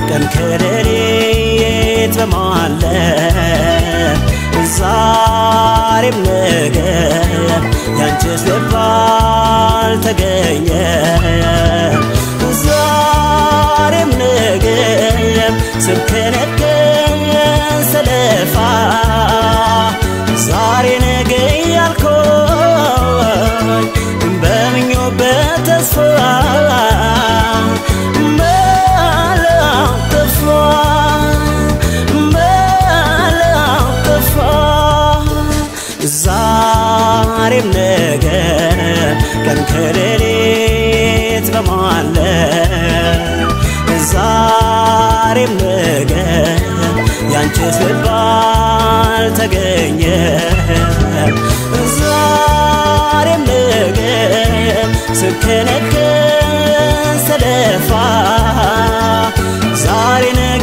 ቀን ከሌሊት በማለ ዛሬም ነገ ያንቺስ ልብ አልተገኘ ዛሬም ነገ ስብከነከን ሰለፋ ዛሬ ነገ ያልኮኝ በምኞት በተስፋ መላው ጠፋ መላው ጠፋ ዛሬም ነገ ቀን ከሌሊት በማለ ዛሬም ነገ ያንቺስ ልብ አልተገኘ ዛሬም ነገ ስከነከን ሰለፋ ዛሬ ነገ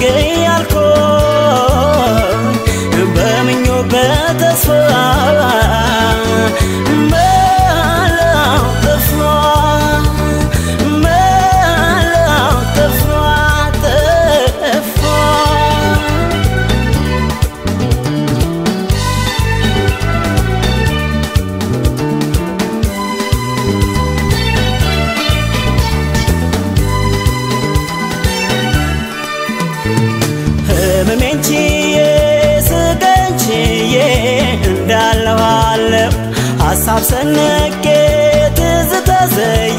ያልኮኝ በምኞት በተስፋ መላው ጠፋ መላው ጠፋ ጠፋ ህመሜን ችዬ ስቀን ችዬ እንዳለዋለሁ ሀሳብ ሰንቄ ትዝታ ዘዬ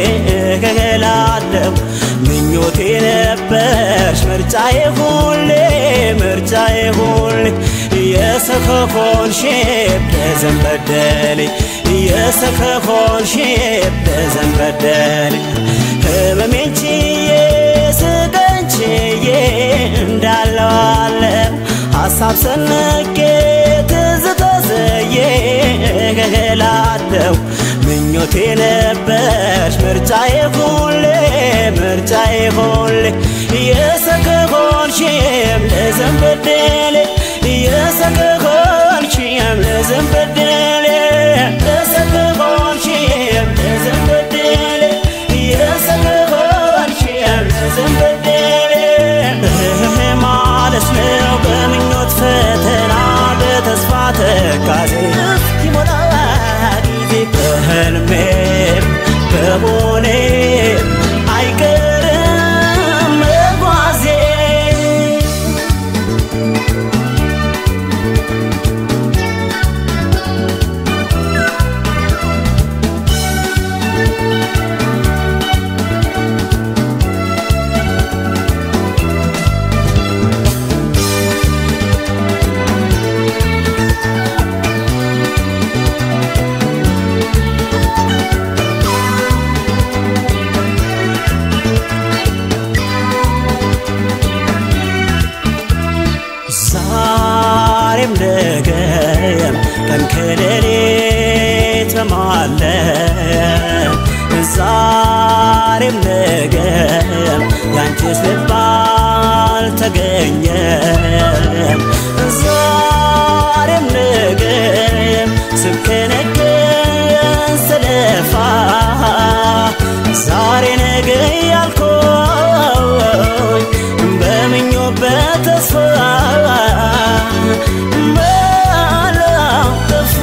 እገላለሁ ምኞቴ ነበርሽ ምርጫዬ ሁሌ ምርጫዬ ሁሌ የሰከኮን ሼፕ ለዘንበደሌ የሰከኮን ሼፕ ለዘንበደሌ ህመሜን ችዬ ስቀን ችዬ እንዳለዋለሁ ሀሳብ ሰንቄ ትዝታ ዘዬ እገላለሁ ምኞቴ ነበርሽ ምርጫዬ ሁሌ ምርጫዬ ሁሌ የሰከሆንሽም ለዘንበደሌ የሰከሆንሽም ለዘንበደሌ የሰከሆንሽም ለዘንበደሌ የሰከሆንሽም ለዘንበደሌ እህ ማለት ነው በምኞት ፈተና በተስፋ ተካዜ እስኪሞላ ጊዜ በህልሜም በሆኔም አይቀርም መጓዜ ዛሬም ነገም ቀን ከሌሊት በማለ ዛሬም ነገም ያንቺስ ልብ አልተገኘም ዛሬም ነገም ስብከነከን ስለፋ ዛሬ ነገ ያልኮኝ በምኞት በተስፋ መላው ጠፋ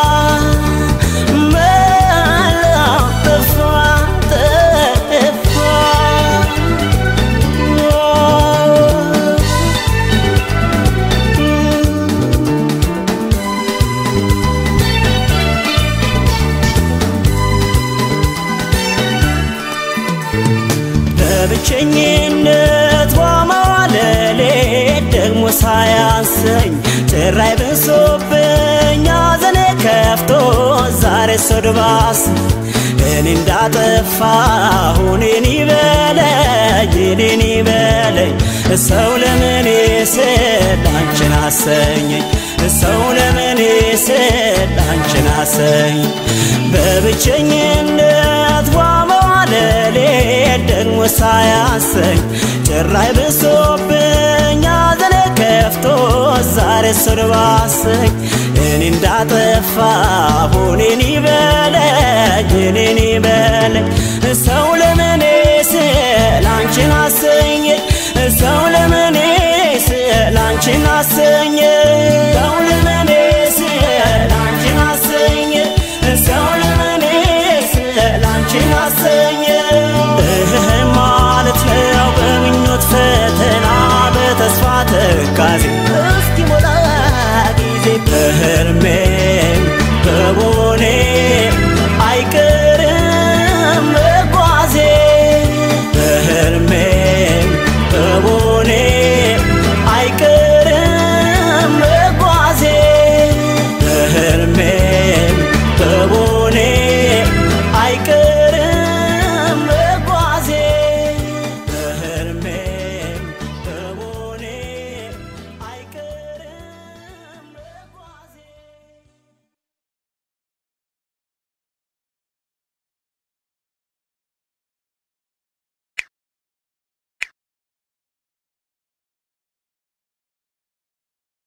መላው ጠፋ ጠፋ በብቸኝነት ዋማዋለሌ ደግሞ ሳያንሰኝ ጭራይ ብሶብኝ ሐዘኔ ከፍቶ ዛሬ ሶድባስ እኔ እንዳጠፋሁ እኔን ይበለኝ እኔን ይበለኝ ሰው ለምን ስል አንቺን አሰኘኝ ሰው ለምን ስል አንቺን አሰኘኝ በብቸኝነት ዋመዋለሌ ደግሞ ሳያሰኝ ጭራይ ብሶብኝ ሐዘኔ ከፍቶ ዛሬ ሶድባሰኝ እኔ እንዳጠፋሁ እኔን ይበለኝ እኔን ይበለኝ ሰው ለምን ስል አንቺን አሰኘኝ ሰው አንቺን አሰኘ